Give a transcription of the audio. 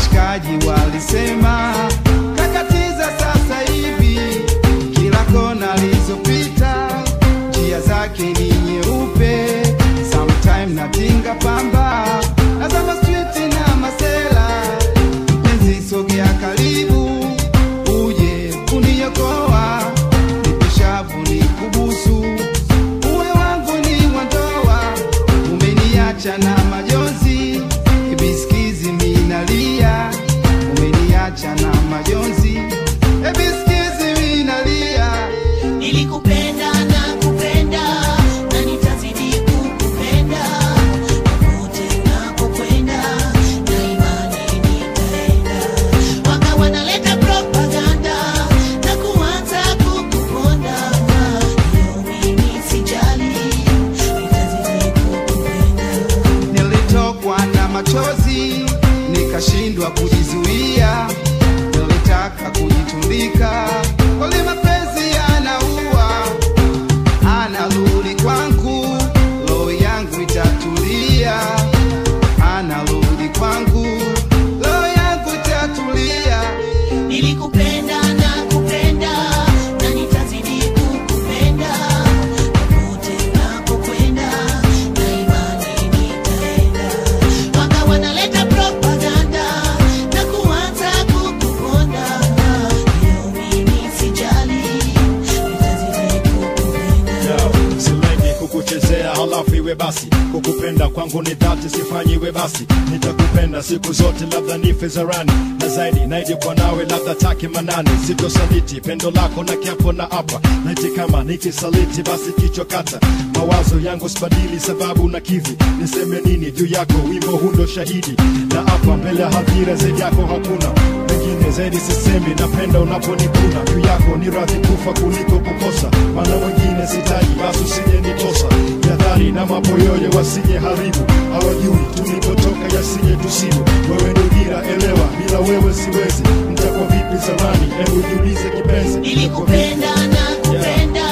washikaji walisema kakatiza sasa hivi, kila kona alizopita njia zake ni nyeupe, sometime natinga pamba nazama street na masela, mpenzi sogea karibu uje kuniokoa, nipishavu ni kubusu uwe wangu ni wandoa, umeniacha na majonzi, ebisikizi minalia, umeniacha na majonzi, ebisikizi minalia. Nilikupenda na kupenda na nitazidi kukupenda popote unapokwenda na imani nitaenda. Waka wanaleta propaganda na kuanza kukuponda, hiyo mimi sijali, nitazidi kukupenda. Nilitokwa na machozi nikashindwa kujizuia, nilitaka kujitundika, kweli mapenzi yanaua, anarudi kwangu, roho yangu itatulia, anarudi kwangu, roho yangu itatulia. Nilikupenda na kupenda na nitazidi kukupenda popote unapokwenda na imani nitaenda. Waka wanaleta propaganda na kuanza kukuponda, hiyo mimi sijali, nitazidi kukupenda. Yo, silengi kukuchezea halafu iwe basi kukupenda kwangu ni dhati sifanyiwe basi nitakupenda siku zote labda nife zarani na zaidi naidi kwa nawe labda take manani sitosaliti pendo lako na kiapo na apa naiti kama nikisaliti basi kichwa kata mawazo yangu sibadili sababu na kivi niseme nini juu yako wimbo hundo shahidi na apa mbele ya hadhira zaidi yako hakuna mengine zaidi sisemi napenda unaponikuna juu yako ni radhi kufa kuliko kukosa maana wengine sitaji basi usije nitosa jadhari na maboyoyo wasije haribu hawajui tulipotoka yasije tusibu wewe ni dira elewa bila wewe siwezi mtakwa vipi zamani hebu jiulize kipenzi Nilikupenda na kupenda